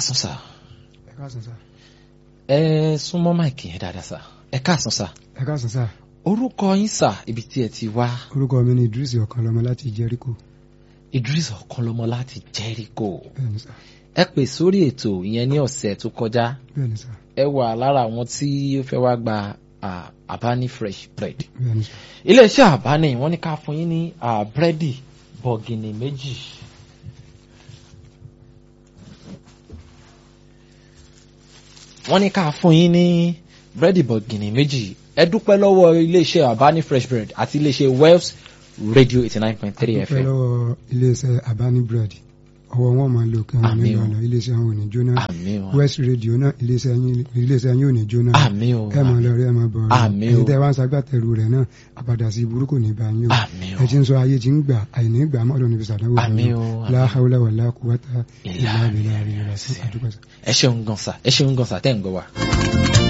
káàsán sà ẹ káàsán sá ẹ súnmọ́ máìkì yẹn dáadáa sà ẹ káàsán sà ẹ káàsán sá orúkọ yín sà ibi tí ẹ ti wá orúkọ mi ni Idris Ọ̀kanlọ́mọ láti Jericho Idris Ọ̀kanlọ́mọ láti Jericho bẹ́ẹ̀ni sá ẹ pè sórí ètò ìyẹn ní ọ̀sẹ̀ tó kọjá bẹ́ẹ̀ni sá ẹ wà lára àwọn tí ó fẹ́ wá gba ah, Abani fresh bread bẹ́ẹ̀ni sá iléeṣẹ́ Abani wọ́n ní ká fún yín ní ah, búrẹ́dì bọ̀gìnì méjì wọ́n ní ká fún yín ní búrẹ́dì bọ̀gìnì méjì ẹ dúpẹ́ lọ́wọ́ iléeṣẹ́ Abani fresh bread àti iléeṣẹ́ Wells radio eighty nine point three dúpẹ́ FM lọ́wọ́ iléeṣẹ́ Abani bread ọwọ́ wọn máa lò kí wọn Àmín nínú o. ọ̀nà iléeṣẹ́ wọn ò ní jóná àmín o West radio náà iléeṣẹ́ yín iléeṣẹ́ yín ò ní jóná àmín o ẹ máa lọ rí ẹ máa bọ̀ Àmín o. ẹ̀yin tẹ́ wá ń ṣagbátẹrù rẹ̀ náà àbàdà sí burúkú ní bá yín o àmín o ẹ ti ń sọ ayé ti ń gbà àìní gbà mọ́tò níbi sàdánwò àmín o la àmín. hawla wala quwwata Illa illa billahi billahi. àdúgbò sá. ẹ ṣeun gan sa ẹ ṣeun gan sa tẹ́ ń gbọ́ wa.